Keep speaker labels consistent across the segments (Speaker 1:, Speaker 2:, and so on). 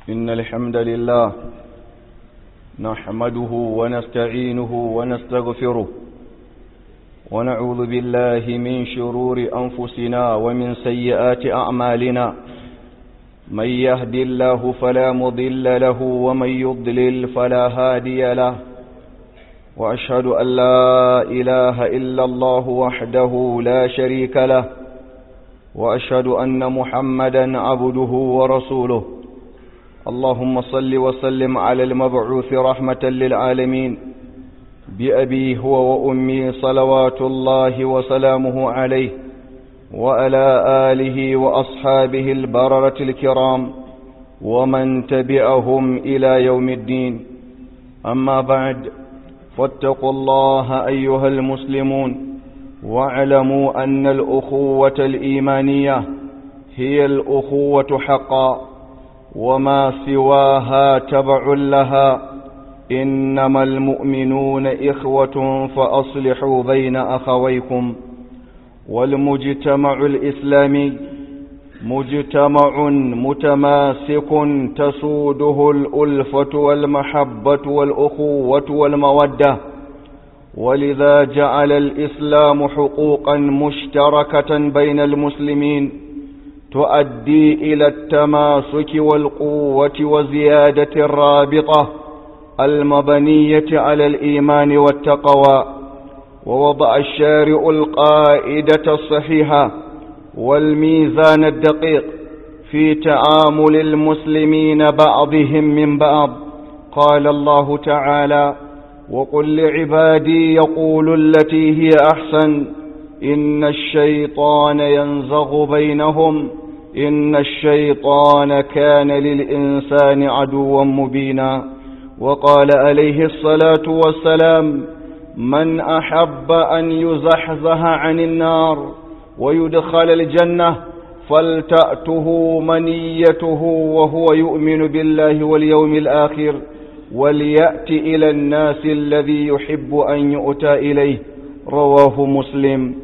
Speaker 1: إن الحمد لله نحمده ونستعينه ونستغفره ونعوذ بالله من شرور أنفسنا ومن سيئات أعمالنا من يهد الله فلا مضل له ومن يضلل فلا هادي له وأشهد أن لا إله إلا الله وحده لا شريك له وأشهد أن محمدا عبده ورسوله اللهم صل وسلم على المبعوث رحمة للعالمين بأبي هو وأمي صلوات الله وسلامه عليه وعلى آله وأصحابه البررة الكرام ومن تبعهم إلى يوم الدين أما بعد فاتقوا الله أيها المسلمون واعلموا أن الأخوة الإيمانية هي الأخوة حقا وما سواها تبع لها إنما المؤمنون إخوة فأصلحوا بين أخويكم والمجتمع الإسلامي مجتمع متماسك تسوده الألفة والمحبة والأخوة والمودة ولذا جعل الإسلام حقوقا مشتركة بين المسلمين تؤدي إلى التماسك والقوة وزيادة الرابطة المبنية على الإيمان والتقوى ووضع الشارع القائدة الصحيحة والميزان الدقيق في تعامل المسلمين بعضهم من بعض قال الله تعالى وقل لعبادي يقولوا التي هي أحسن إن الشيطان ينزغ بينهم إن الشيطان كان للإنسان عدوا مبينا وقال عليه الصلاة والسلام من أحب أن يزحزح عن النار ويدخل الجنة فلتأته منيته وهو يؤمن بالله واليوم الآخر وليأت إلى الناس الذي يحب أن يؤتى إليه رواه مسلم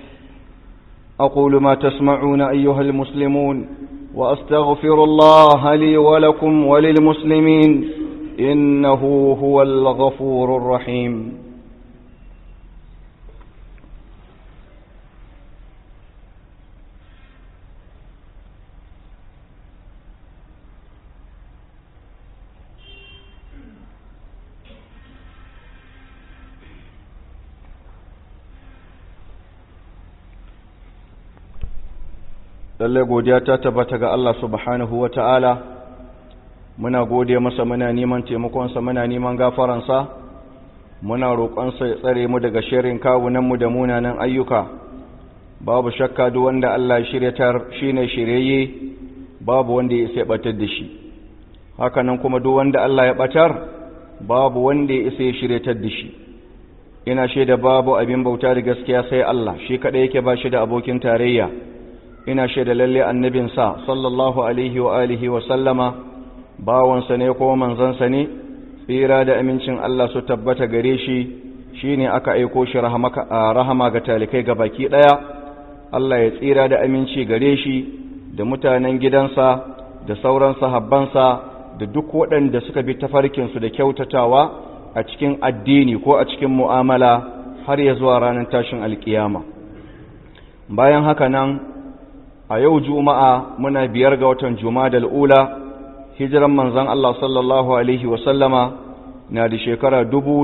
Speaker 1: أقول ما تسمعون أيها المسلمون وأستغفر الله لي ولكم وللمسلمين إنه هو الغفور الرحيم lallai godiya ta tabbata ga Allah subhanahu wa ta'ala muna gode masa muna neman taimakonsa muna neman gafaransa muna roƙonsa ya tsare mu daga shirin kawunanmu da munanan ayyuka babu shakka duk wanda Allah shiryatar shine shiryayye babu wanda ya isa batar da shi hakanan kuma duk wanda Allah ya batar babu wanda ya isa ya shiryatar da shi ina shaida babu abin bauta da gaskiya sai Allah shi kadai yake ba shi da abokin tarayya ina shaida lalle annabinsa sallallahu alaihi wa alihi wa sallama bawansa ne ko manzansa ne tsira da amincin Allah su tabbata gare shi shine aka aiko shi rahama ga talikai ga baki daya Allah ya tsira da aminci gare shi da mutanen gidansa da sauran sahabbansa da duk waɗanda suka bi tafarkinsu da kyautatawa a cikin addini ko a cikin mu'amala har ya zuwa ranar tashin alkiyama bayan haka nan a yau juma'a muna biyar ga watan juma'a ula hijiran manzan Allah sallallahu alaihi wasallama na da shekara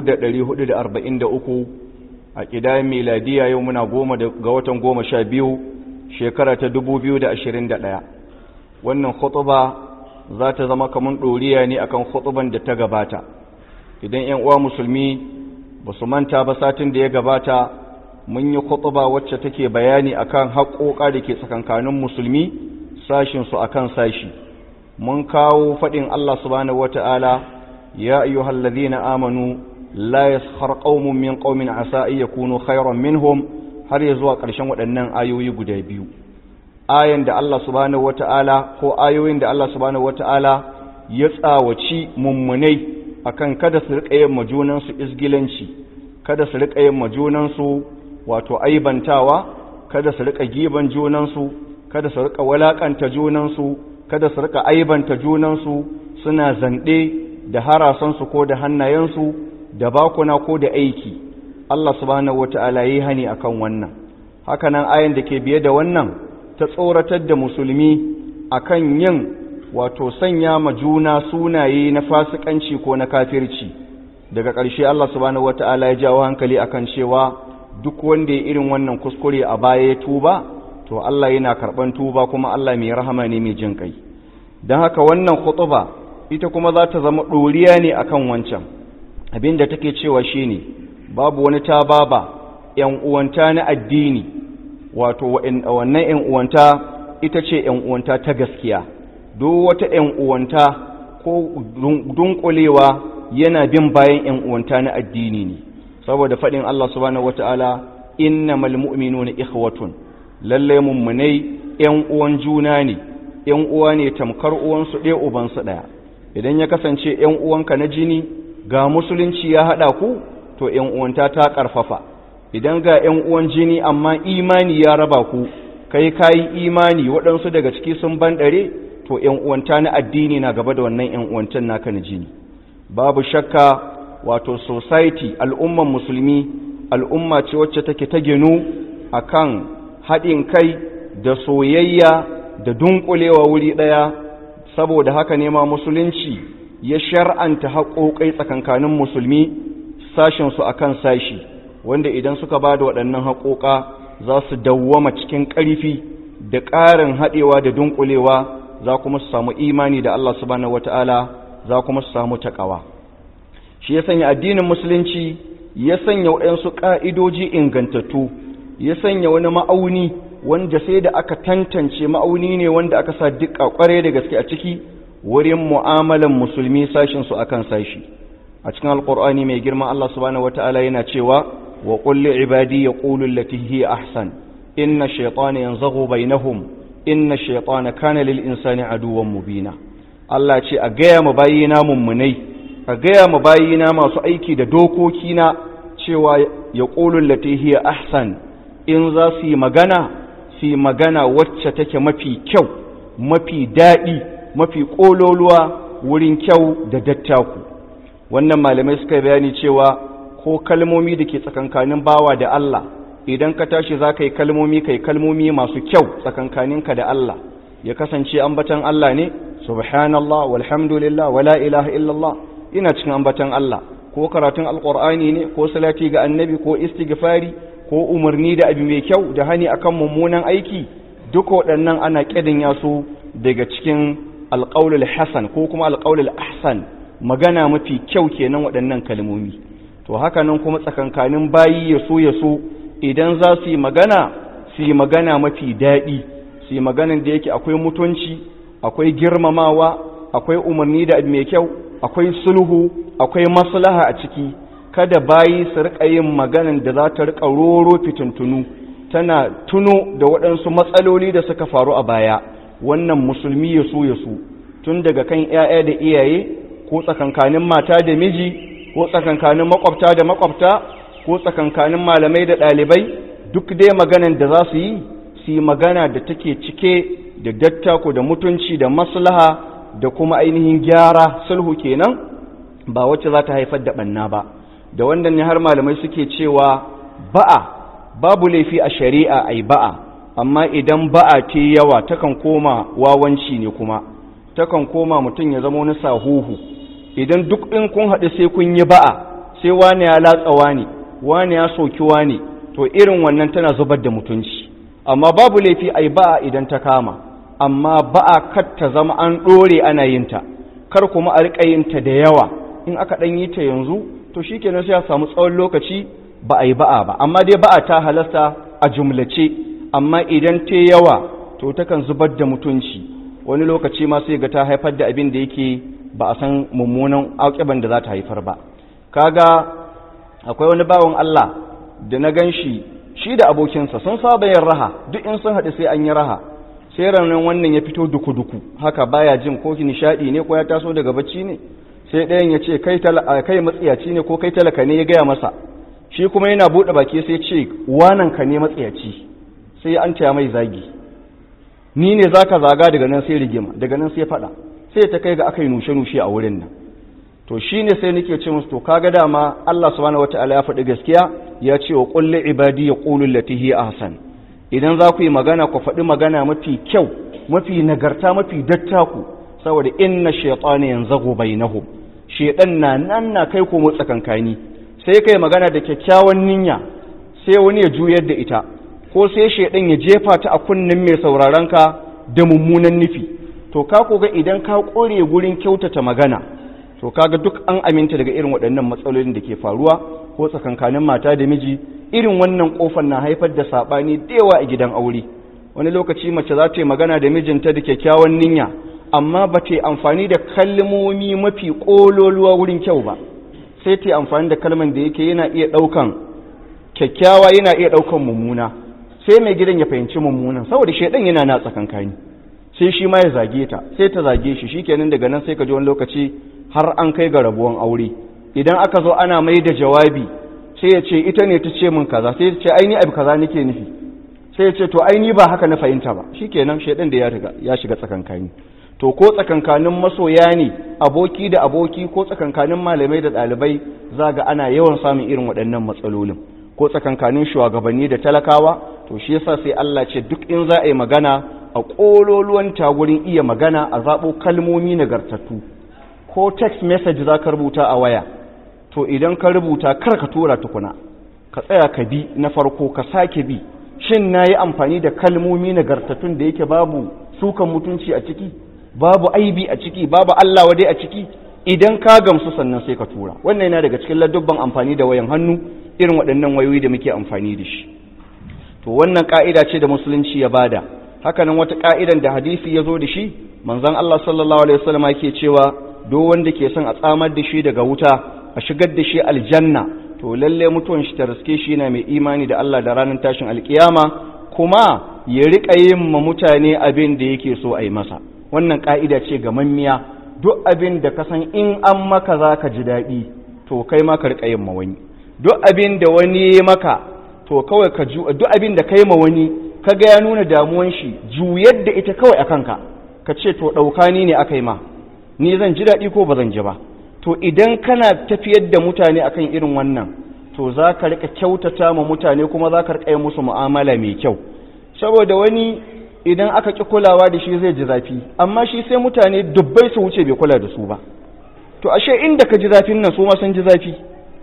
Speaker 1: uku a ƙidayen miladiya yau muna goma ga watan goma sha biyu shekara ta ɗaya. wannan khutuba za ta zama kamar ɗoriya ne akan khutuban da ta gabata idan 'yan uwa musulmi ba su manta ba satin da ya gabata mun yi khutuba wacce take bayani akan haƙoƙa da ke tsakankanin musulmi sashinsu akan sashi mun kawo faɗin Allah subhanahu wata'ala ya ayyuhal ladhina amanu la yaskhar qaumun min qaumin asa ay yakunu khayran minhum har ya zuwa ƙarshen waɗannan ayoyi guda biyu ayan da Allah subhanahu wata'ala ko ayoyin da Allah subhanahu wata'ala ya tsawaci mummunai akan kada su riƙa yin majunansu isgilanci kada su riƙa yin majunansu wato aibantawa kada su rika giban junansu kada su rika walakanta junansu kada su rika aibanta junansu suna zanɗe da harasansu ko da hannayensu da bakuna ko da aiki Allah subhanahu wata'ala yi hani akan wannan hakanan ayan da ke biye da wannan ta tsoratar da musulmi akan yin wato sanya ma juna sunaye na fasikanci ko na kafirci daga ƙarshe Allah subhanahu wata'ala ya jawo hankali akan cewa duk wanda ya irin wannan kuskure a baya ya tuba to Allah yana karɓan tuba kuma Allah mai rahama ne mai jin kai don haka wannan khutuba ita kuma za ta zama ɗoriya ne akan wancan abin da take cewa shine babu wani ta baba ‘yan uwanta na addini wato wannan ‘yan uwanta ita ce ‘yan uwanta ta gaskiya duk wata ‘yan uwanta ko dunkulewa yana bin bayan ‘yan uwanta na addini ne saboda faɗin Allah subhanahu wata'ala innamal mu'minuna ikhwatun lalle mummunai ‘yan uwan juna ne ‘yan uwa ne tamkar uwansu ɗaya ubansu ɗaya idan ya kasance ‘yan uwanka na jini ga musulunci ya haɗa ku to ‘yan uwanta ta ƙarfafa idan ga ‘yan uwan jini amma imani ya raba ku kai kayi imani waɗansu daga ciki sun banɗare to ‘yan uwanta na addini na gaba da wannan ‘yan uwantan naka na jini babu shakka wato society al'umman musulmi al'umma ce wacce take ta ginu akan haɗin kai da soyayya da dunkulewa wuri ɗaya saboda haka ne ma musulunci ya shar'anta haƙoƙai tsakankanin musulmi sashensu a kan sashi wanda idan suka ba da waɗannan haƙoƙa za su dawwama cikin ƙarfi da ƙarin haɗewa da dunkulewa za kuma su samu imani da Allah subhanahu wata'ala za kuma su samu taƙawa shi ya sanya addinin musulunci ya sanya waɗansu ƙa'idoji ingantattu ya sanya wani ma'auni wanda sai da aka tantance ma'auni ne wanda aka sa dukka kware da gaske a ciki wurin mu'amalan musulmi sashin su akan sashi a cikin alqur'ani mai girma Allah subhanahu wataala yana cewa wa qul li ibadi yaqulu allati hi ahsan inna shaytana yanzaghu bainahum inna shaytana kana lil insani aduwwan mubina Allah ce a gaya mu bayina mummunai a gaya mu bayina masu aiki da dokoki na cewa yaqulu allati hi ahsan in za su yi magana su yi magana wacce take mafi kyau mafi daɗi mafi ƙololuwa wurin kyau da dattaku wannan malamai suka bayani cewa ko kalmomi da ke tsakankanin bawa da Allah idan ka tashi za ka yi kalmomi kai kalmomi masu kyau tsakankaninka da Allah ya kasance ambatan Allah ne subhanallah walhamdulillah wala ilaha illallah ina cikin ambatan Allah ko karatun alqur'ani ne ko salati ga annabi ko istighfari ko umarni da abu mai kyau da hani akan mummunan aiki duk waɗannan ana ƙidin yasu daga cikin alƙaulul hasan ko kuma alƙaulul ahsan magana mafi kyau kenan waɗannan kalmomi to haka nan kuma tsakankanin bayi ya so ya so idan za su yi magana su yi magana mafi daɗi su yi maganan da yake akwai mutunci akwai girmamawa akwai umarni da abu mai kyau akwai sulhu akwai maslaha a ciki kada bayi su rika yin maganan da za ta rika roro fitintunu tana tuno da waɗansu matsaloli da suka faru a baya wannan musulmi ya so ya so tun daga kan 'ya'ya da iyaye ko tsakankanin mata da miji ko tsakankanin makwabta da makwabta ko tsakankanin malamai da ɗalibai duk dai maganan da za su yi su yi magana da take cike da dattako da mutunci da maslaha da kuma ainihin gyara sulhu kenan ba wacce za ta haifar da ɓanna ba da wannan ne har malamai suke cewa ba'a babu laifi a shari'a ai ba'a amma idan ba'a ce yawa takan koma wawanci ne kuma takan koma mutum ya zama wani sahuhu idan duk in kun haɗu sai kun yi ba'a sai wani ya latsa wani wani ya soki wani to irin wannan tana zubar da mutunci amma babu laifi ai ba'a idan ta kama amma ba'a kar ta zama an ɗore ana yin ta kar kuma a riƙa yin ta da yawa in aka ɗan yi ta yanzu to shi kenan sai ya samu tsawon lokaci ba a yi ba'a ba amma dai ba'a ta halasta a jumlace amma idan ta yawa to takan zubar da mutunci wani lokaci ma sai ga ta haifar da abin da yake ba a san mummunan auƙiban da za ta haifar ba kaga akwai wani bawan Allah da na gan shi shi da abokinsa sun saba yin raha duk in sun haɗu sai an yi raha sai ranar wannan ya fito duku-duku haka baya jin ko nishaɗi ne ko ya taso daga bacci ne sai ɗayan ya ce kai matsiyaci ne ko kai talaka ne ya gaya masa shi kuma yana buɗe baki sai ce wanan ka ne matsiyaci sai an taya mai zagi ni ne zaka zaga daga nan sai rigima daga nan sai fada sai ta kai ga aka yi nushe-nushe a wurin nan to shine sai nake ce musu to kaga dama Allah subhanahu wataala ya faɗi gaskiya ya ce wa qul li ibadi yaqulu allati hi ahsan idan za ku yi magana ku faɗi magana mafi kyau mafi nagarta mafi dattaku saboda inna shaytana yanzagu bainahum shaytan na nan na kai ko motsa kankani sai kai magana da kyakkyawan niyya sai wani ya juyar da ita ko sai shaytan ya jefa ta a kunnen mai sauraron ka da mummunan nufi to ka koga idan ka kore gurin kyautata magana to kaga duk an aminta daga irin waɗannan matsalolin da ke faruwa ko tsakankanin mata da miji irin wannan kofar na haifar da sabani da yawa a gidan aure wani lokaci mace za ta yi magana da mijinta da kyakkyawan niyya amma ba ta yi amfani da kalmomi mafi ƙololuwa wurin kyau ba sai ta yi amfani da kalman da yake yana iya ɗaukan kyakkyawa yana iya ɗaukan mummuna sai mai gidan ya fahimci mummunan saboda shaidan yana na tsakankani sai shi ma ya zage ta sai ta zage shi shikenan daga nan sai ka ji wani lokaci har an kai ga rabuwan aure idan aka zo ana mai da jawabi sai ya ce ita ne ta ce min kaza sai ya ce ai ni abu kaza nake nufi sai ya ce to ai ni ba haka na fahimta ba shikenan shaidan da ya riga ya shiga tsakankani to ko tsakankanin masoya ne aboki da aboki ko tsakankanin malamai da ɗalibai za ga ana yawan samun irin waɗannan matsalolin ko tsakankanin shugabanni da talakawa to shi yasa sai Allah ce duk in za a yi magana a ƙololuwan gurin iya magana a zaɓo kalmomi nagartattu ko text message za ka rubuta a waya to idan ka rubuta kar ka tura tukuna ka tsaya ka bi na farko ka sake bi shin na yi amfani da kalmomi nagartattun da yake babu sukan mutunci a ciki babu aibi a ciki babu Allah wadai a ciki idan ka gamsu sannan sai ka tura wannan yana daga cikin ladubban amfani da wayan hannu irin waɗannan wayoyi da muke amfani da shi to wannan ka'ida ce da musulunci ya bada hakanan wata ka'idan da hadisi ya zo da shi manzon Allah sallallahu alaihi wasallam yake cewa duk wanda ke son a tsamar da shi daga wuta a shigar da shi aljanna to lalle mutuwan shi ta riske shi yana mai imani da Allah da ranar tashin alkiyama kuma ya riƙa yin ma mutane abin da yake so a yi masa wannan ka'ida ce ga mammiya duk abin da ka san in an maka za ka ji daɗi to kai ma ka riƙa yin ma wani duk abin da wani ya maka to kawai ka ju duk abin da kai ma wani ka ga ya nuna damuwan shi juyar da ita kawai a kanka ka ce to ɗauka ni ne aka yi ma ni zan ji daɗi ko ba zan ji ba to idan kana tafiyar da mutane akan irin wannan to za ka riƙa kyautata ma mutane kuma za ka riƙa yi musu mu'amala mai kyau saboda wani idan aka ƙi kulawa da shi zai ji zafi amma shi sai mutane dubbai su wuce bai kula da su ba to ashe inda ka ji zafin nan su ma sun ji zafi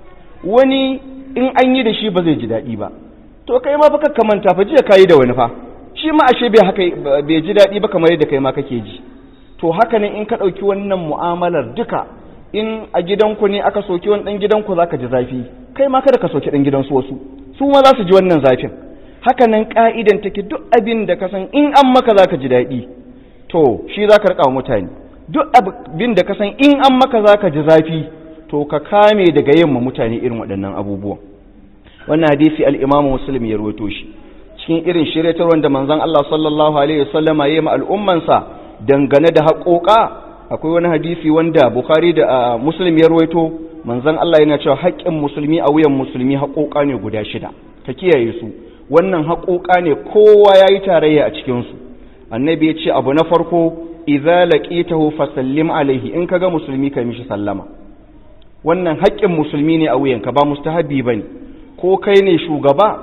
Speaker 1: wani in an yi da shi ba zai ji daɗi ba to kai ma fa ka manta fa jiya kayi da wani fa shi ma ashe bai haka bai ji daɗi ba kamar yadda kai ma kake ji to haka ne in ka ɗauki wannan mu'amalar duka in a gidanku ne aka soki wani ɗan gidanku za ka ji zafi kai ma kada ka soki ɗan gidansu wasu su ma za su ji wannan zafin haka nan ka'idan take duk abin da ka san in an maka za ka ji daɗi to shi za ka riƙa mutane duk abin da ka san in an maka za ka ji zafi to ka kame daga yin ma mutane irin waɗannan abubuwan wannan hadisi al-imamu muslim ya rawaito shi cikin irin shiryatarwar da manzon Allah sallallahu alaihi wasallama ya yi ma al'ummansa dangane da haƙoƙa akwai wani hadisi wanda bukhari da muslim ya rawaito manzon Allah yana cewa haƙƙin musulmi a wuyan musulmi haƙoƙa ne guda shida ka kiyaye su wannan haƙoƙa ne kowa ya yi tarayya a cikinsu annabi ya ce abu na farko idza laqitahu fasallim alaihi in kaga musulmi kai mishi sallama wannan haƙƙin musulmi ne a wuyanka ba mustahabi bane ko kai ne shugaba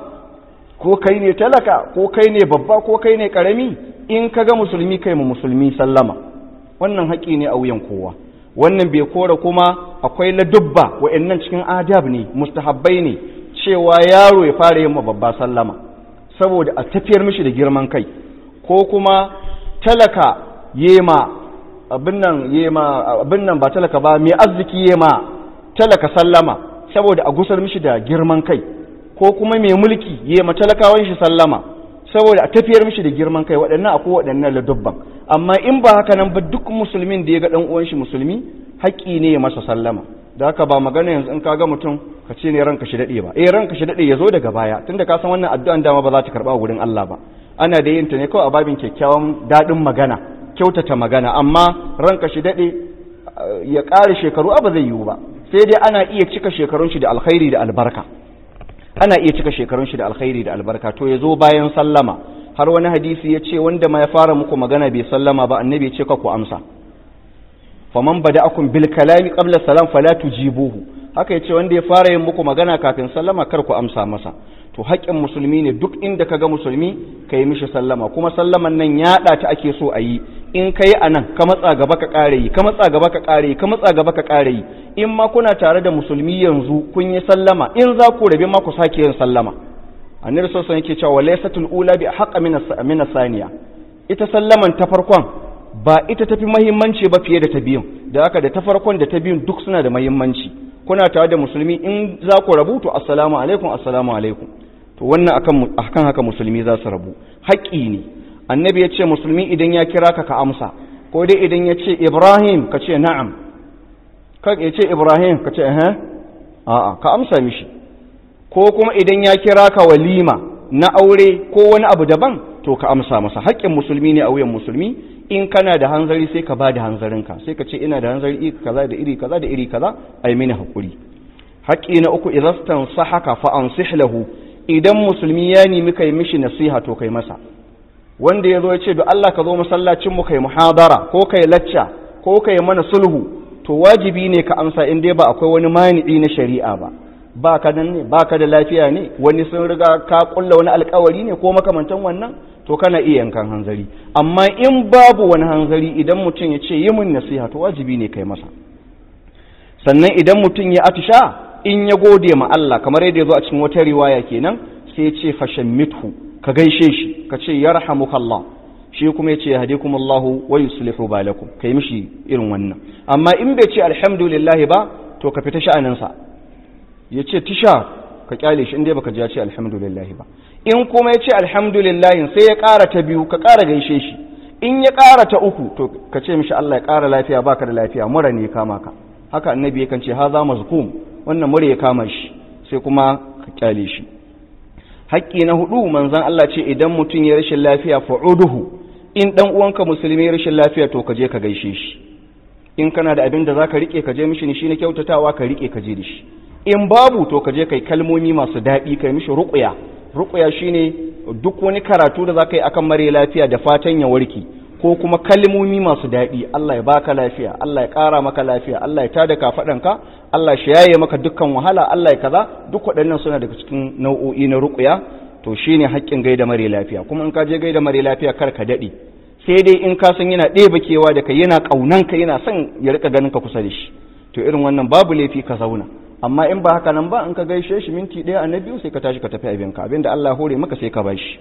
Speaker 1: ko kai ne talaka ko kai ne babba ko kai ne karami in kaga musulmi kai mu musulmi sallama wannan haƙƙi ne a wuyan kowa wannan bai kora kuma akwai ladubba wa'annan cikin adab ne mustahabbai ne cewa yaro ya fara yin babba sallama saboda a tafiyar mishi da girman kai ko kuma talaka yema abin nan yema abin nan ba talaka ba mai arziki yema talaka sallama saboda a gusar mishi da girman kai ko kuma mai mulki yema talakawan shi sallama saboda a tafiyar mishi da girman kai waɗannan akwai waɗannan ladubban amma in ba haka nan ba duk musulmin da ya ga ɗan uwan shi musulmi haƙƙi ne ya masa sallama da haka ba magana yanzu in kaga mutum ka ce ne ranka shi daɗe ba eh ranka shi daɗe ya zo daga baya tunda ka san wannan addu'an dama ba za ta karɓa wurin Allah ba ana da yin ta ne kawai a babin kyakkyawan daɗin magana kyautata magana amma ranka shi daɗe ya ƙare shekaru ba zai yiwu ba sai dai ana iya cika shekarun shi da alkhairi da albarka ana iya cika shekarun shi da alkhairi da albarka to ya zo bayan sallama har wani hadisi ya ce wanda ma ya fara muku magana bai sallama ba annabi ya ce ka ku amsa faman bada'akum bil kalami qabla salam fala tujibuhu haka yace wanda ya fara yin muku magana kafin sallama kar ku amsa masa to haƙƙin musulmi ne duk inda kaga musulmi kai mishi sallama kuma sallaman nan yaɗa ta ake so a yi in kai a nan ka matsa gaba ka ƙare yi ka matsa gaba ka ƙare yi ka matsa gaba ka ƙare yi in ma kuna tare da musulmi yanzu kun yi sallama in za ku rabe ma ku sake yin sallama annabi sallallahu alaihi yake cewa laysatul ula bi haqqa min saniya ita sallaman ta farkon ba ita tafi muhimmanci ba fiye da ta biyun da haka da ta farkon da ta biyun duk suna da muhimmanci kuna tare da musulmi in za ku rabu to assalamu alaikum assalamu alaikum to wannan akan akan haka musulmi za su rabu haƙƙi ne annabi ya ce musulmi idan ya kira ka ka amsa ko dai idan ya ce ibrahim ka ce na'am ka ya ce ibrahim ka ce eh a'a ka amsa mishi ko kuma idan ya kira ka walima na aure ko wani abu daban to ka amsa masa haƙƙin musulmi ne a wuyan musulmi in kana da hanzari sai ka ba da hanzarinka sai ka ce ina da hanzari iri kaza da iri kaza da iri kaza ai mini hakuri haƙƙi na uku idan sahaka fa ansih lahu idan musulmi ya nemi kai mishi nasiha to kai masa wanda ya zo ya ce do Allah ka zo masallacin mu kai muhadara ko kai lacca ko kai mana sulhu to wajibi ne ka amsa in dai ba akwai wani mani'i na shari'a ba ba ka nan ne ba ka da lafiya ne wani sun riga ka kulla wani alkawari ne ko makamantan wannan to kana iya yankan hanzari amma in babu wani hanzari idan mutum ya ce yi min nasiha to wajibi ne kai masa sannan idan mutum ya atisha in ya gode ma Allah kamar yadda ya zo a cikin wata riwaya kenan sai ya ce fashan mithu ka gaishe shi ka ce yarhamukallah shi kuma ya ce yahdikumullahu wa yuslihu balakum kai mishi irin wannan amma in bai ce alhamdulillah ba to ka fita sha'aninsa ya ce tisha ka kyale shi inda baka ji ya ce alhamdulillah ba in kuma ya ce alhamdulillah sai ya ƙara ta biyu ka ƙara gaishe shi in ya ƙara ta uku to ka ce mishi Allah ya ƙara lafiya baka da lafiya mura ne ya kama ka haka annabi yakan ce haza mazkum wannan mura ya kama shi sai kuma ka kyale shi haƙƙi na hudu manzon Allah ce idan mutum ya rashin lafiya fa'uduhu in dan uwanka musulmi ya rashin lafiya to ka je ka gaishe shi in kana da abin da zaka rike ka je mishi ne shi na kyautatawa ka rike ka je da shi in babu to ka je kai kalmomi masu daɗi kai mishi ruƙuya ruƙuya shine duk wani karatu da zaka yi akan mare lafiya da fatan ya warke ko kuma kalmomi masu daɗi Allah ya baka lafiya Allah ya ƙara maka lafiya Allah ya tada kafaɗanka Allah shi yaye maka dukkan wahala Allah ya kaza duk waɗannan suna daga cikin nau'o'i na ruƙuya to shine haƙƙin gaida mare lafiya kuma in ka je gaida mare lafiya kar ka daɗe sai dai in ka san yana ɗeba kewa da kai yana ƙaunanka yana son ya rika ganin ka kusa da shi to irin wannan babu laifi ka zauna amma in ba haka nan ba in ka gaishe shi minti ɗaya na biyu sai ka tashi ka tafi abinka abinda Allah hore maka sai ka bashi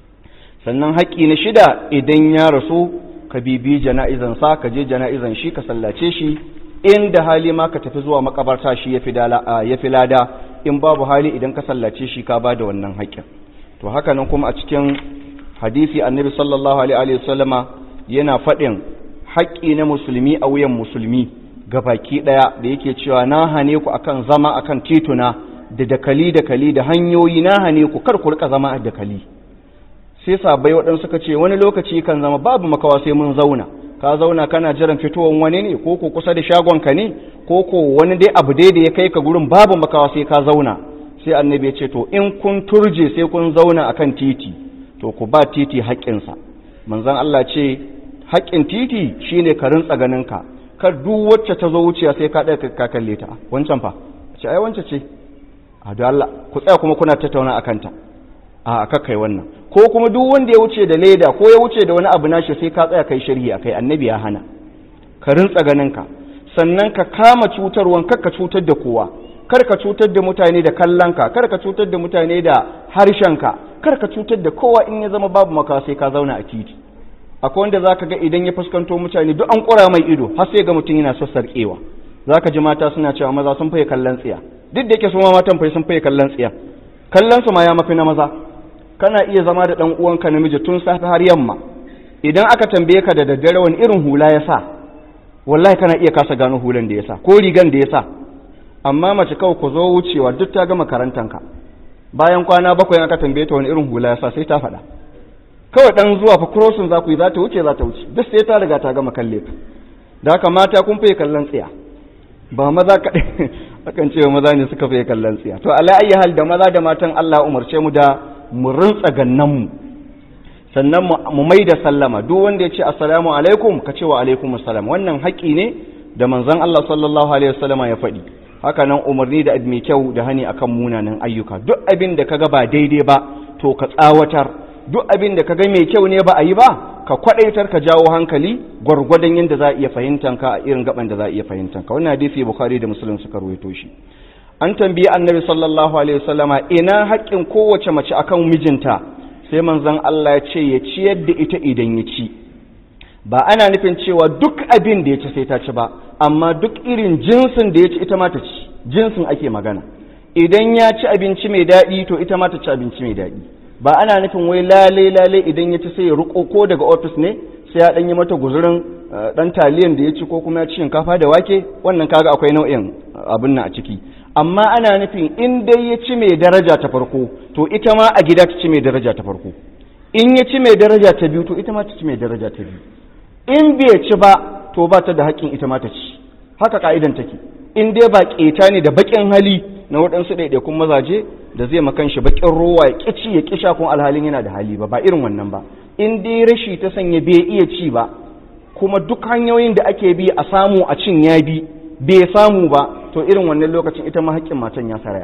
Speaker 1: sannan haƙƙi na shida idan ya rasu ka bibi jana'izan sa ka je jana'izan shi ka sallace shi inda hali ma ka tafi zuwa makabarta shi ya fi lada in babu hali idan ka sallace shi ka ba da wannan haƙƙin to haka nan kuma a cikin hadisi annabi sallallahu alaihi wasallama yana faɗin haƙƙi na musulmi a wuyan musulmi ga baki ɗaya da yake cewa na hane ku akan zama akan tituna da dakali dakali da hanyoyi na hane ku kar ku rika zama a dakali sai sabai waɗansu suka ce wani lokaci kan zama babu makawa sai mun zauna ka zauna kana jiran fitowar wani ne ko ko kusa da shagonka ne ko ko wani dai abu dai da ya kai ka gurin babu makawa sai ka zauna sai annabi ya ce to in kun turje sai kun zauna akan titi to ku ba titi haƙƙinsa manzon Allah ce haƙƙin titi shine ka rintsa ganinka kar duk wacce ta zo wuciya sai ka ɗaya ka kalle ta wancan fa ce ai wancan ce a da Allah ku tsaya kuma kuna tattauna akan ta a kai wannan ko kuma duk wanda ya wuce da leda ko ya wuce da wani abu nashi sai ka tsaya kai shari'a kai annabi ya hana ka rintsa ganinka sannan ka kama cutarwan kar ka cutar da kowa kar ka cutar da mutane da kallonka kar ka cutar da mutane da harshenka kar ka cutar da kowa in ya zama babu maka sai ka zauna a titi akwai wanda zaka ga idan ya fuskanto mutane duk an kura mai ido har sai ga mutum yana sassarƙewa zaka ji mata suna cewa maza sun faye kallon tsiya duk da yake su ma matan faye sun faye kallon tsiya kallon su ma ya mafi na maza kana iya zama da dan uwanka namiji tun safe har yamma idan aka tambaye ka da daddare wani irin hula ya sa wallahi kana iya kasa gano hulan da ya sa ko rigan da ya sa amma mace kawai ku zo wucewa duk ta gama karantanka bayan kwana bakwai aka tambaye ta wani irin hula ya sa sai ta faɗa kawai dan zuwa fa crossing za ku yi za ta wuce za ta wuce duk sai ta riga ta gama kalle ka da haka mata kun fiye kallon tsiya ba maza kaɗai akan ce maza ne suka fiye kallon tsiya to ala ayi hal da maza da matan Allah umarce mu da mu rintsa gannan mu sannan mu mai da sallama duk wanda ya ce assalamu alaikum ka ce wa alaikum assalam wannan haƙƙi ne da manzon Allah sallallahu alaihi wasallama ya faɗi haka nan umarni da mai kyau da hani akan munanan ayyuka duk abin da kaga ba daidai ba to ka tsawatar duk abin da kaga mai kyau ne ba a yi ba ka kwadaitar ka jawo hankali gwargwadon yadda za a iya fahimtan ka a irin gaban da za a iya fahimtan ka wannan hadisi bukhari da muslim suka rawaito shi an tambayi annabi sallallahu alaihi wasallama ina haƙƙin kowace mace akan mijinta sai manzon Allah ya ce ya ciyar da ita idan ya ci ba ana nufin cewa duk abin da ya ci sai ta ci ba amma duk irin jinsin da ya ci ita ma ta ci jinsin ake magana idan ya ci abinci mai daɗi to ita ma ta ci abinci mai daɗi ba ana nufin wai lale lale idan ya ci sai ya ruko ko daga ofis ne sai ya ɗan yi mata guzurin ɗan taliyan da ya ci ko kuma ya ci shinkafa da wake wannan kaga akwai nau'in abin nan a ciki amma ana nufin in dai ya ci mai daraja ta farko to ita ma a gida ta ci mai daraja ta farko in ya ci mai daraja ta biyu to ita ma ta ci mai daraja ta biyu in bai ci ba to ba ta da haƙƙin ita ma ta ci haka ka'idan take in dai ba ƙeta ne da baƙin hali na waɗansu ɗaiɗaikun mazaje da zai makan shi baƙin rowa ya ƙici ya ƙisha kun alhalin yana da hali ba ba irin wannan ba in dai rashi ta sanya bai iya ci ba kuma duk hanyoyin da ake bi a samu a cin ya bi bai samu ba to irin wannan lokacin ita ma haƙƙin matan ya saraya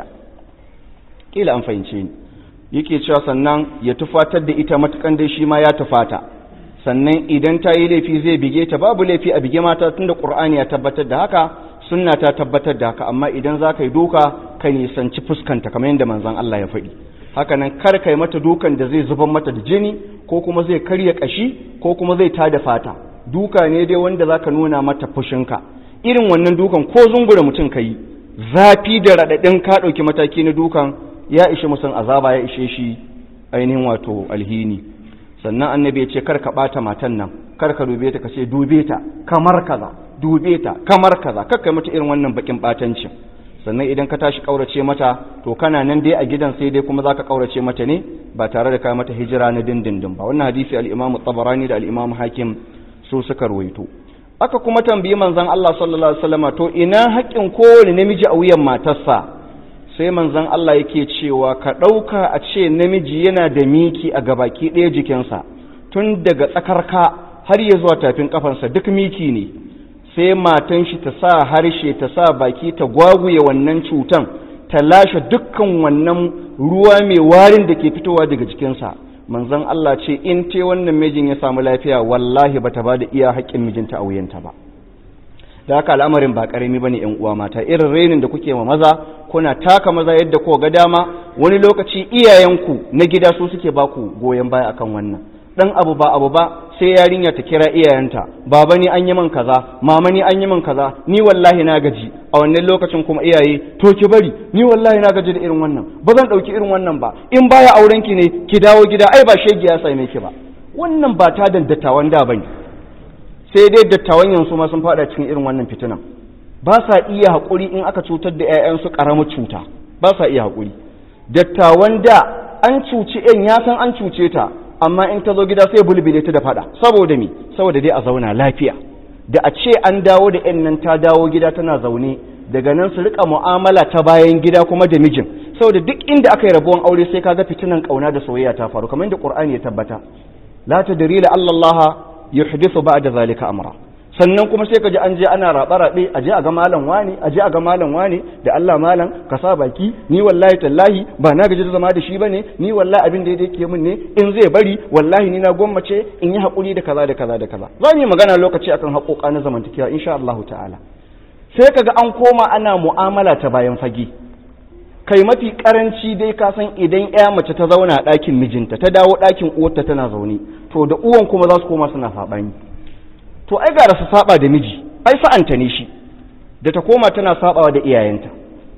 Speaker 1: kila an fahimce ni yake cewa sannan ya tufatar da ita matukan dai shi ma ya tufata sannan idan ta yi laifi zai bige ta babu laifi a bige mata tunda qur'ani ya tabbatar da haka sunna ta tabbatar da haka amma idan za ka yi doka ka nisanci fuskanta kamar yadda manzon Allah ya faɗi haka nan kar ka yi mata dukan da zai zubar mata da jini ko kuma zai karya kashi ko kuma zai tada fata duka ne dai wanda za ka nuna mata fushinka irin wannan dukan ko zungura mutum ka yi zafi da raɗaɗin ka ɗauki mataki na dukan ya ishe musan azaba ya ishe shi ainihin wato alhini sannan annabi ya ce kar ka ɓata matan nan kar ka dube ta ka ce dube ta kamar kaza dube ta kamar kaza kar ka mata irin wannan bakin ɓatancin sannan idan ka tashi ƙaurace mata to kana nan dai a gidan sai dai kuma zaka ƙaurace mata ne ba tare da ka mata hijira na dindindin ba wannan hadisi al-Imam tabarani da al-Imam Hakim su suka ruwaito aka kuma tambayi manzon Allah sallallahu alaihi wasallam to ina haƙƙin kowane namiji a wuyan matarsa sai manzon Allah yake cewa ka ɗauka a ce namiji yana da miki a gabaki ɗaya jikinsa tun daga tsakarka har ya zuwa tafin kafansa duk miki ne sai matan shi ta sa harshe ta sa baki ta gwaguye wannan cutan ta lashe dukkan wannan ruwa mai warin da ke fitowa daga jikinsa manzon Allah ce in te wannan mijin ya samu lafiya wallahi bata ba da iya haƙƙin mijinta a wuyanta ba da haka al'amarin ba ƙarami bane ƴan uwa mata irin renin da kuke ma maza kuna taka maza yadda ko ga dama wani lokaci iyayenku na gida su suke baku goyon baya akan wannan dan abu ba abu ba sai yarinya ta kira iyayenta baba ni an yi min kaza mama ni an yi min kaza ni wallahi na gaji a wannan lokacin kuma iyaye to ki bari ni wallahi na gaji da irin wannan ba zan dauki irin wannan ba in baya auren ki ne ki dawo gida ai ba shege ya same ki ba wannan ba ta da dattawan da bane sai dai dattawan yanzu ma sun fada cikin irin wannan fitinan ba sa iya haƙuri in aka cutar da 'ya'yansu ƙaramar cuta ba sa iya haƙuri dattawan da an cuci 'yan ya san an cuce ta amma in ta zo gida sai bulbule ta da fada saboda me saboda dai a zauna lafiya da a ce an dawo da 'yan nan ta dawo gida tana zaune daga nan su rika mu'amala ta bayan gida kuma da mijin saboda duk inda aka yi rabuwan aure sai kaga fitinan kauna da soyayya ta faru kamar yadda Qur'ani ya tabbata la tadri la Allah yuhdithu ba'da zalika amra sannan kuma sai ka ji an je ana raɓe-raɓe a je a ga malam wani a je a ga malam wani da Allah malam ka sa baki ni wallahi tallahi ba na gaji da zama da shi bane ni wallahi abin da yake min ne in zai bari wallahi ni na gwammace in yi haƙuri da kaza da kaza da kaza za mu yi magana lokaci akan haƙoƙa na zamantakewa insha Allah ta'ala sai kaga an koma ana mu'amala ta bayan fage kai mafi karanci dai ka san idan ya mace ta zauna a ɗakin mijinta ta dawo ɗakin uwarta tana zaune to da uwan kuma za su koma suna saɓani to ai gara su saba da miji ai sa'anta ne shi da ta koma tana sabawa da iyayenta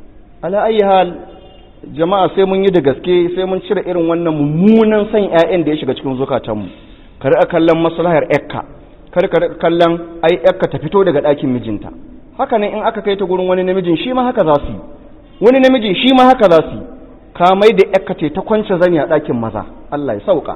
Speaker 1: ala ayi hal jama'a sai mun yi da gaske sai mun cire irin wannan mummunan san ƴaƴan da ya shiga cikin zukatanmu kar a kallon maslahar ƴakka kar ka kallon ai ƴakka ta fito daga ɗakin mijinta haka ne in aka kai ta gurin wani namijin shi ma haka za su yi wani namijin shi ma haka za su yi ka mai da ƴakka ce ta kwance zani a ɗakin maza Allah ya sauka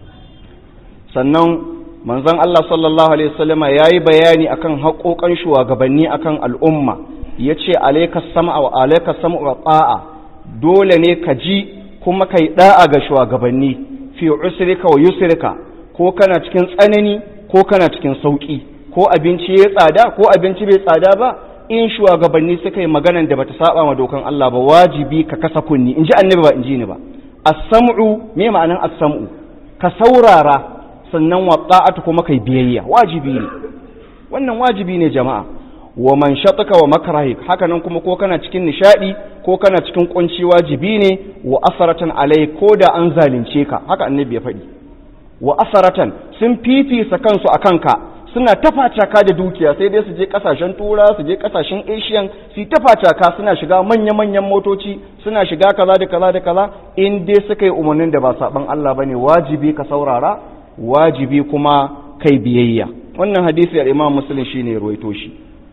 Speaker 1: sannan manzon Allah sallallahu alaihi wasallama yayi bayani akan haƙoƙan shugabanni akan al'umma yace alayka sam'a wa alayka sam'u wa ta'a dole ne ka ji kuma kai da'a ga shugabanni fi usrika wa yusrika ko kana cikin tsanani ko kana cikin sauki ko abinci ya tsada ko abinci bai tsada ba in shugabanni suka yi maganan da bata saba ma dokan Allah ba wajibi ka kasa kunni in ji annabi ba in ji ni ba as-sam'u me ma'anan as-sam'u ka saurara sannan wa ta'atu kuma kai biyayya wajibi ne wannan wajibi ne jama'a wa man shataka wa makrahi haka nan kuma ko kana cikin nishadi ko kana cikin kunci wajibi ne wa asaratan alai ko da an zalunce ka haka annabi ya faɗi wa asaratan sun fifisa kansu akan ka suna tafacaka da dukiya sai dai su je kasashen tura su je kasashen asian su tafacaka suna shiga manya-manyan motoci suna shiga kaza da kaza da kaza in dai suka yi umarnin da ba saban Allah bane wajibi ka saurara wajibi kuma kai biyayya wannan hadisi al-Imam Muslim shine ya ruwaito shi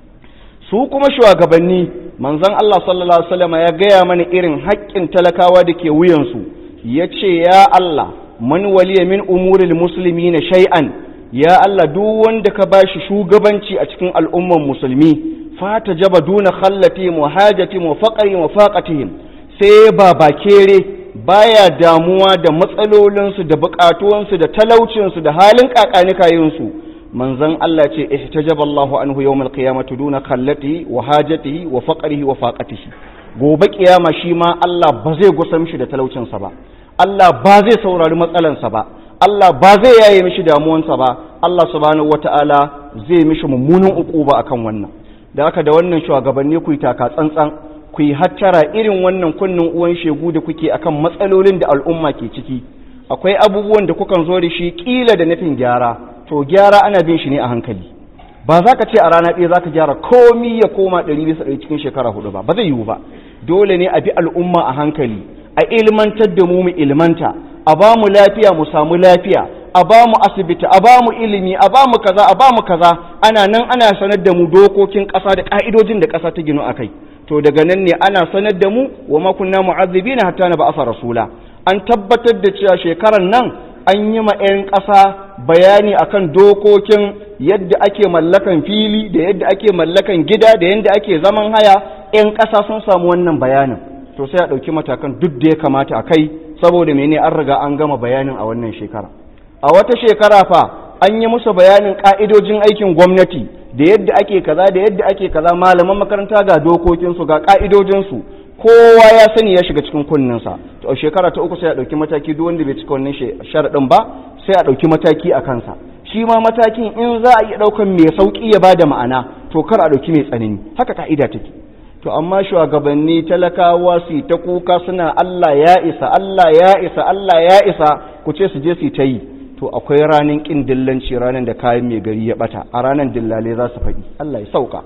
Speaker 1: su kuma shugabanni manzon Allah sallallahu alaihi wasallam ya gaya mana irin haƙƙin talakawa da ke wuyansu yace ya Allah man waliya min umuril muslimina shay'an ya Allah duk wanda ka bashi shugabanci a cikin al'umman musulmi fata jaba duna khallati muhajati wa faqri wa faqatihim sai ba bakere baya damuwa da matsalolinsu da bukatuwansu da talaucinsu da halin kakanikayinsu manzon Allah ce ihtajaba Allahu anhu yawmal qiyamati duna khallati wa hajatihi wa faqrihi wa faqatihi gobe kiyama shi ma Allah ba zai gusa mishi da talaucinsa ba Allah ba zai saurari matsalansa ba Allah ba zai yaye mishi damuwansa ba Allah subhanahu wata'ala zai mishi mummunan ukuba akan wannan da haka da wannan shugabanni ku yi taka tsantsan ku yi hattara irin wannan kunnin uwan shegu da kuke akan matsalolin da al'umma ke ciki akwai abubuwan da kukan zo da shi kila da nufin gyara to gyara ana bin shi ne a hankali ba za ka ce a rana ɗaya za ka gyara komi ya koma ɗari bisa ɗari cikin shekara hudu ba ba zai yiwu ba dole ne a bi al'umma a hankali a ilmantar da mu mu ilmanta a ba mu lafiya mu samu lafiya a ba mu asibiti a ba mu ilimi a ba mu kaza a ba mu kaza ana nan ana sanar da mu dokokin ƙasa da ƙa'idojin da ƙasa ta ginu a kai to daga nan ne ana sanar da mu wa ma kunna mu'azzibina hatta na ba'asa rasula an tabbatar da cewa shekaran nan an yi ma 'yan ƙasa bayani akan dokokin yadda ake mallakan fili da yadda ake mallakan gida da yadda ake zaman haya 'yan ƙasa sun samu wannan bayanin to sai a ɗauki matakan duk da ya kamata a kai saboda mene an riga an gama bayanin a wannan shekara a wata shekara fa an yi musu bayanin ƙa'idojin aikin gwamnati da yadda ake kaza da yadda ake kaza malaman makaranta ga dokokinsu ga ƙa'idojinsu kowa ya sani ya shiga cikin kunninsa to a shekara ta uku sai a ɗauki mataki duk wanda bai cika wannan sharaɗin ba sai a ɗauki mataki a kansa shi ma matakin in za a iya ɗaukan mai sauƙi ya bada ma'ana to kar a ɗauki mai tsanani haka ka'ida take to amma shugabanni talakawa su ta kuka suna Allah ya isa Allah ya isa Allah ya isa ku ce su je su ta yi to akwai ranar ƙin dillanci ranar da kayan mai gari ya bata a ranar dillale za su faɗi Allah ya sauka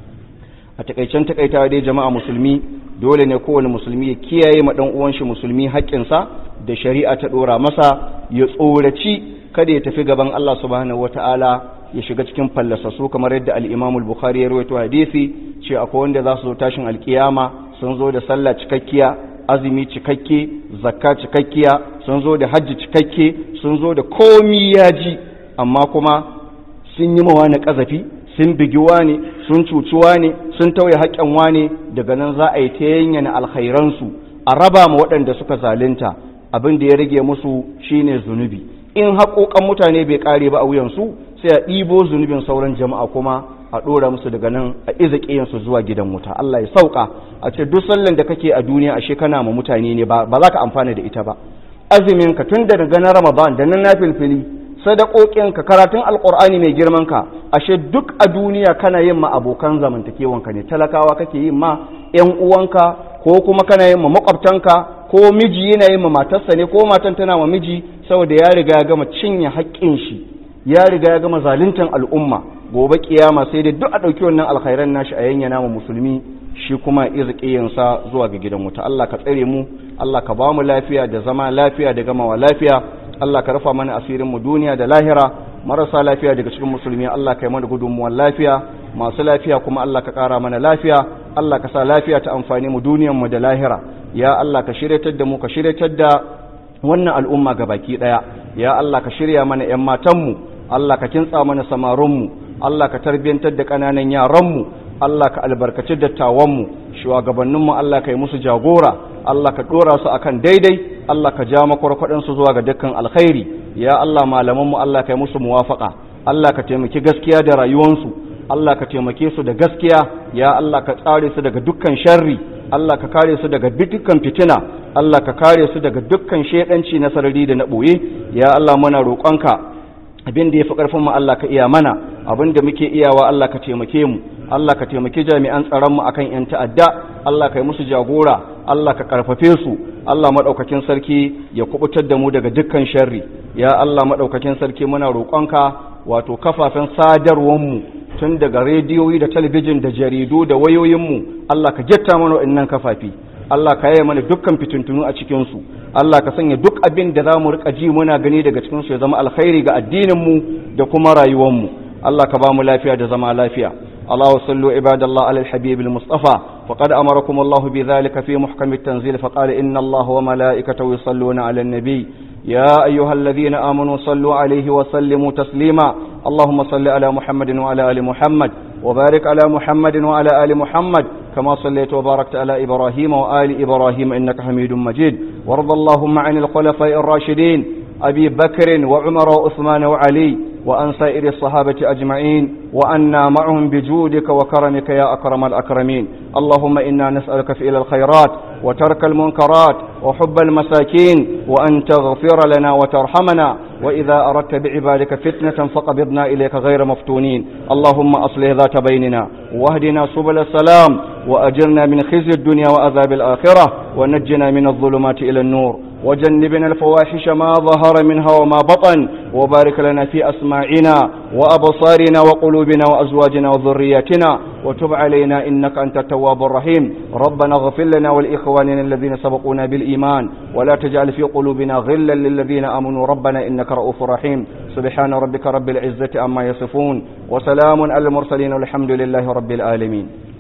Speaker 1: a takaicen takaitawa dai jama'a musulmi dole ne kowane musulmi ya kiyaye ma dan uwan shi musulmi haƙƙinsa da shari'a ta dora masa ya tsoraci kada ya tafi gaban Allah subhanahu wataala ya shiga cikin fallasasu kamar yadda al-Imam al-Bukhari ya rawaito hadisi ce akwai wanda za su zo tashin alkiyama sun zo da sallah cikakkiya azumi cikakke zakka cikakkiya sun zo da hajji cikakke sun zo da komi yaji amma kuma sun yi mawa na kazafi sun bigi wane sun cuci wane sun tauye haƙƙin wane daga nan za a yi ta yanyana alkhairansu a raba ma waɗanda suka zalunta abin da ya rage musu shine zunubi in haƙoƙan mutane bai ƙare ba a wuyansu sai a ɗibo zunubin sauran jama'a kuma a ɗora musu daga nan a iza ƙiyansu zuwa gidan wuta Allah ya sauka a ce duk sallan da kake a duniya ashe kana ma mutane ne ba za ka amfana da ita ba azumin ka tun daga na ramadan da nan na filfili sadakokinka karatun alkur'ani mai girman ka ashe duk a duniya kana yin ma abokan zamantakewanka ne talakawa kake yin ma yan uwanka ko kuma kana yin ma makwabtanka ko miji yana yin ma matarsa ne ko matan tana ma miji saboda ya riga ya gama cinye haƙƙin shi ya riga ya gama zaluntan al'umma gobe kiyama sai dai duk a ɗauki wannan alkhairan nashi a yanyana ma musulmi shi kuma izqiyansa zuwa ga gidan wuta Allah ka tsare mu Allah ka ba mu lafiya da zama lafiya da gamawa lafiya Allah ka rufa mana asirin mu duniya da lahira marasa lafiya daga cikin musulmi Allah ka yi mana gudunmuwar lafiya masu lafiya kuma Allah ka ƙara mana lafiya Allah ka sa lafiya ta amfani mu duniyar mu da lahira ya Allah ka shiryatar da mu ka shiryatar da wannan al'umma ga baki ɗaya ya Allah ka shirya mana ‘yan matanmu Allah ka kintsa mana samarinmu Allah ka tarbiyantar da ƙananan yaranmu Allah ka albarkaci dattawanmu shugabanninmu Allah ka yi musu jagora Allah ka ɗora su akan daidai Allah ka ja makwarkwadin su zuwa ga dukkan alkhairi ya Allah malaman mu Allah kai musu muwafaqa Allah ka taimaki gaskiya da rayuwansu Allah ka taimake su da gaskiya ya Allah ka tsare su daga dukkan sharri Allah ka kare su daga dukkan fitina Allah ka kare su daga dukkan shedanci na sarari da na boye ya Allah muna roƙonka abin da yafi karfin mu Allah ka iya mana abin da muke iyawa Allah ka taimake mu Allah ka taimaki jami'an tsaron mu akan yan ta'adda Allah ka yi musu jagora Allah ka karfafe su Allah madaukakin sarki ya kubutar da mu daga dukkan sharri ya Allah madaukakin sarki muna roƙonka wato kafafen sadarwar mu tun daga rediyoyi da talabijin da jaridu da wayoyinmu Allah ka jatta mana wa'annan kafafi Allah ka yaya mana dukkan fitintunu a cikinsu Allah ka sanya duk abin da za mu rika ji muna gani daga cikinsu ya zama alkhairi ga addininmu da kuma rayuwarmu Allah ka ba mu lafiya da zama lafiya Allah wa sallu ibadallah ala al-habib al-mustafa faqad amarakum Allah bi dhalika fi muhkam at-tanzil faqala inna Allah wa malaikatahu yusalluna ala an-nabi يا أيها الذين آمنوا صلوا عليه وسلموا تسليما اللهم صل على محمد وعلى آل محمد وبارك على محمد وعلى آل محمد كما صليت وباركت على إبراهيم وآل إبراهيم إنك حميد مجيد وارض اللهم عن الخلفاء الراشدين أبي بكر وعمر وعثمان وعلي وأن سائر الصحابة أجمعين وأنا معهم بجودك وكرمك يا أكرم الأكرمين اللهم إنا نسألك فعل الخيرات وترك المنكرات وحب المساكين وأن تغفر لنا وترحمنا وإذا أردت بعبادك فتنة فقبضنا إليك غير مفتونين اللهم أصلح ذات بيننا واهدنا سبل السلام وأجرنا من خزي الدنيا وأذاب الآخرة ونجنا من الظلمات إلى النور وجنبنا الفواحش ما ظهر منها وما بطن وبارك لنا في أسماعنا وأبصارنا وقلوبنا وأزواجنا وذرياتنا وتب علينا إنك أنت التواب الرحيم ربنا اغفر لنا ولإخواننا الذين سبقونا بالإيمان ولا تجعل في قلوبنا غلا للذين آمنوا ربنا إنك رؤوف رحيم سبحان ربك رب العزة أما يصفون وسلام على المرسلين والحمد لله رب العالمين